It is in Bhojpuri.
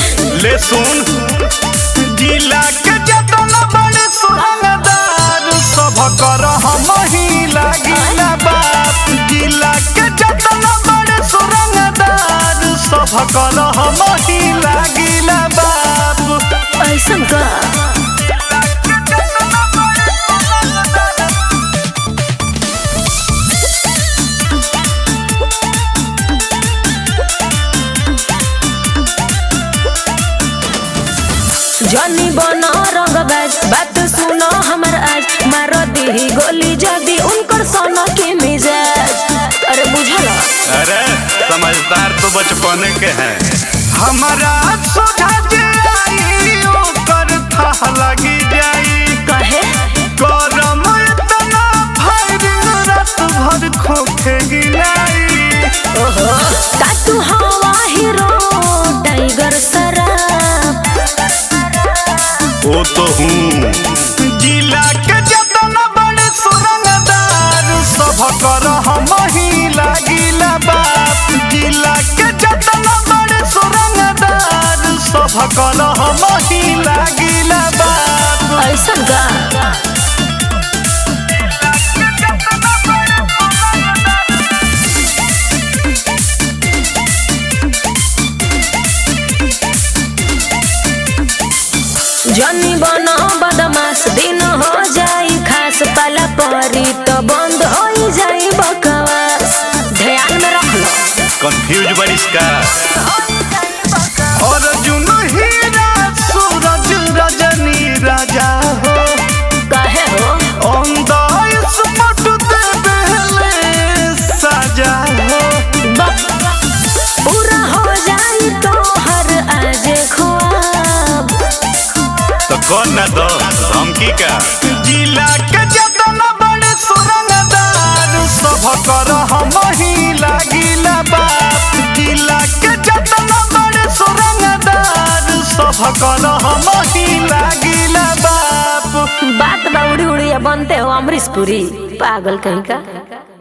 ले सुन जिला के जतना बड़े सुरंगदार सब कर हम ही लागिला बाप जिला के जतना बड़े सुरंगदार सब कर हम ही लागिला बाप ऐसन का जनी बनो रंगबाज बात सुनो हमर आज मार दी गोली जदी उनकर सोनो के मिजाज अरे बुझल अरे समझदार तो बचपने के हैं हमारा सोझा जे आई ओकर था लगी जाई कहे गरम इतना फायरिंग रात भर खोखे गिलाई ओहो का तू हवा हीरो टाइगर सराफ वो तो हूँ जिला के जतना बड़े सुरंगदार सब कर हम ही लागिला बाप जिला के जतना बड़े सुरंगदार सब कर हम ही लागिला बाप ऐसन का जनी बनो बदमाश दिन हो जाई खास पाला परी तो बंद हो जाई बकवास ध्यान में रख लो कंफ्यूज बरिस का अर्जुन हीरा सूरज रजनी राजा हो काहे हो अंदाज मट दे पहले सजा हो बक पूरा हो जाई तो हर आज ख्वाब तो कौन ना दो धमकी का जिला के जतना बड़े सुरंगदार सब कर हम ही लागिला बाप जिला के जतना बड़े सुरंगदार सब कर हम ही लागिला बाप बात बा उड़ी उड़ी बनते हो अमरीश पुरी पागल कहीं का